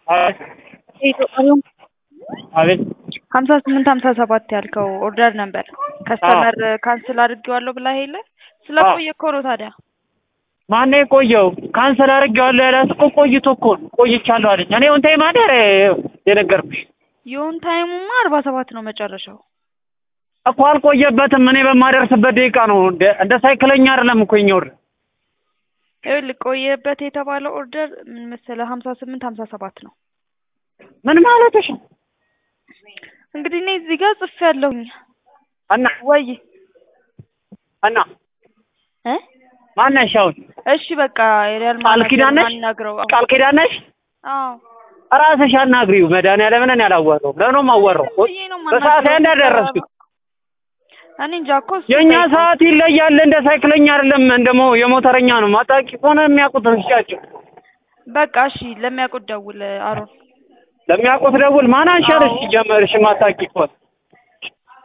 አቤት የኢትዮጵያ አቤት ሀምሳ ስምንት ሀምሳ ሰባት ያልከው ኦርደር ነበር ከስተመር ካንስል አድርጌዋለሁ ብላ ሄለ ስለቆየ እኮ ነው ታዲያ ማነው የቆየው? ካንሰል አድርጌዋለሁ ያላት እኮ ቆይቶ እኮ ነው። ቆይቻለሁ አለች። እኔ ወንታይ ማደር የነገርኩሽ የሆን ታይሙማ አርባ ሰባት ነው መጨረሻው እኮ አልቆየበትም። እኔ በማደርስበት ደቂቃ ነው። እንደ እንደ ሳይክለኛ አይደለም እኮ የኛ ወር ይኸውልህ ቆየበት የተባለው ኦርደር ምን መሰለህ ሀምሳ ስምንት ሀምሳ ሰባት ነው ምን ማለትሽ ነው? እንግዲህ እኔ እዚህ ጋር ጽፌያለሁኝ እና ወይ እና እ ማነሽ አሁን? እሺ በቃ የሪያል ቃል ኪዳን ነሽ? አናግረው ቃል ኪዳን ነሽ? አዎ ራስሽ አናግሪው። መድኃኒዓለምን እኔ አላወራሁም። ለምን ነው የማወራው? ብዬ ነው በሰዓት የማናግረው። እንዳደረስኩት እኔ እንጃ እኮ እሱ የእኛ ጠይቀው። ሰዓት ይለያል። እንደ ሳይክለኛ አይደለም፣ እንደሞ የሞተረኛ ነው። ማጣቂ ከሆነ የሚያውቁት እንስጫቸው። በቃ እሺ ለሚያውቁት ደውል አሮን ለሚያውቁት ደውል። ማን አንሻለሽ? ጀመርሽ ማታቂ ከሆነ